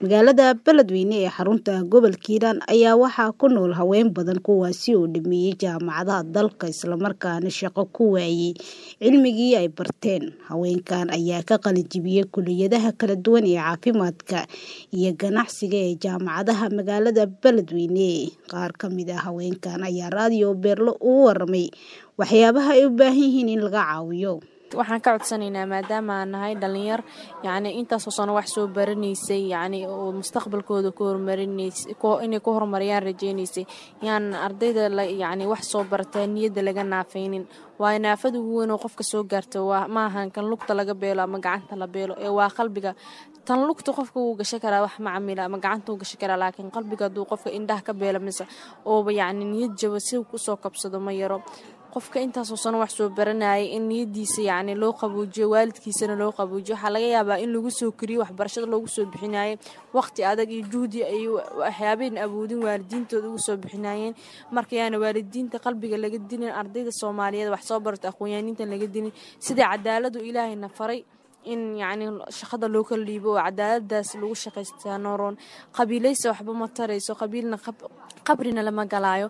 magaalada beledweyne ee xarunta gobolka hiiraan ayaa waxaa ku nool haween badan kuwaasi oo dhameeyey jaamacadaha dalka islamarkaana shaqo ku waayey cilmigii ay barteen haweenkan ayaa ka qalinjibiyey kuliyadaha kala duwan ee caafimaadka iyo ganacsiga ee jaamacadaha magaalada beledweyne qaar ka mid ah haweenkan ayaa raadiyo beerlo ugu waramay waxyaabaha ay u baahan yihiin in laga caawiyo waxaan ka codsanaynaa maadaama aan nahay dhalinyar yacni intaasoo sano wax soo baranaysay yacni oo mustaqbalkooda ku horumarinaysay inay ku horumariyaan rajaynaysay yaan ardayda yacni wax soo barataa niyadda laga naafaynin waayo naafada ugu weyn oo qofka soo gaarta waa maahan kan lugta laga beelo ama gacanta la beelo ee waa qalbiga tan lugta qofka wuu gashan karaa wax macamila ama gacanta wuu gashan karaa laakiin qalbiga hadduu qofka indhaha ka beelo mise ooba yacni niyad jaba si kusoo kabsado ma yaro qofka intaasoo sano wax soo baranayay in niyadiisa yacni loo qabuujiyo waalidkiisana loo qabuujiyo waxaa laga yaabaa in lagu soo koriyo waxbarashada loogu soo bixinayay waqti adag iyo juhdi ay waxyaabayn awoodin waalidiintooda ugu soo bixinayeen marka yaana waalidiinta qalbiga laga dilin ardayda soomaaliyeed wax soo barata aqoonyaaniintan laga dilin sida cadaaladu ilaahayna faray in yacni shaqada loo kala dhiibo oo cadaaladaas lagu shaqaystaa nooroon qabiilaysa waxba ma tarayso qabiilna qabrina lama galaayo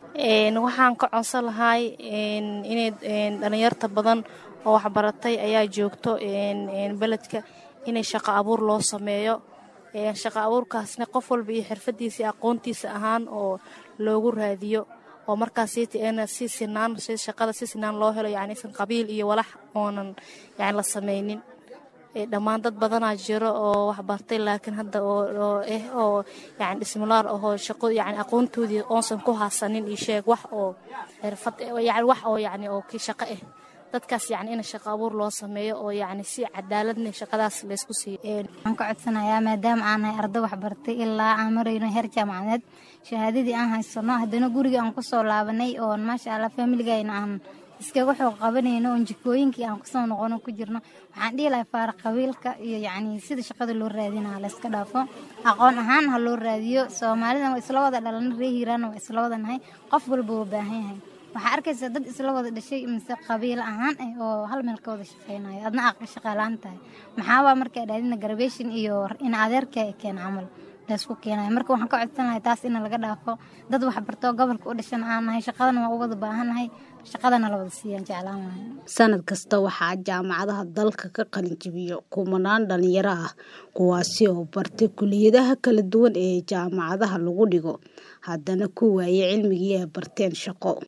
waxaan ka codsan lahay inay dhalinyarta badan oo waxbaratay ayaa joogto beledka inay shaqo abuur loo sameeyo shaqo abuurkaasna qof walba iyo xirfadiisa aqoontiisa ahaan oo loogu raadiyo oo markaas si sinaan shaqada si sinaan loo helo yani san qabiil iyo walax oonan yani la sameynin dhammaan dad badanaa jiro oo waxbartay laakiin hadda oo eh oo yani dhismulaar ahoo shaqo yani aqoontoodii oonsan ku haasanin iyo sheeg wax oo xirfad yani wax oo yani oo kii shaqo ah dadkaas yani in shaqo abuur loo sameeyo oo yani si cadaaladna shaqadaas laysku siiyo waxaan ka codsanayaa maadaama aan nahay arday waxbartay ilaa aan marayno heer jaamacadeed shahaadadii aan haysano haddana guriga aan kusoo laabanay oo maasha allah familigayna aan iskaga xoog qabanayno oon jikooyinkii aan kusoo noqono ku jirno waxaan dhihi lahay faara qabiilka iyo yacni sida shaqada loo raadina layska dhaafo aqoon ahaan ha loo raadiyo soomaalida waa isla wada dhalana ree hiiraana waa isla wada nahay qof walba waa baahan yahay waxaa arkaysa dad isla wada dhashay mise qabiil ahaan ah oo hal meel ka wada shaqeynayo adna aad shaqaalaan tahay maxaabaa markaa dhaadina garbation iyo in adeerka keen camal laysku keenayo marka waxaan ka codsan lahay taas in laga dhaafo dad waxbartoo gobolka u dhashan aan nahay shaqadana waa u wada baahannahay shaqadana la wada siiyaan jeclaan lahay sanad kasta waxaa jaamacadaha dalka ka qalinjibiyo kumanaan dhalinyaro ah kuwaasi oo bartay kuliyadaha kala duwan ee jaamacadaha lagu dhigo haddana ku waayay cilmigii ay barteen shaqo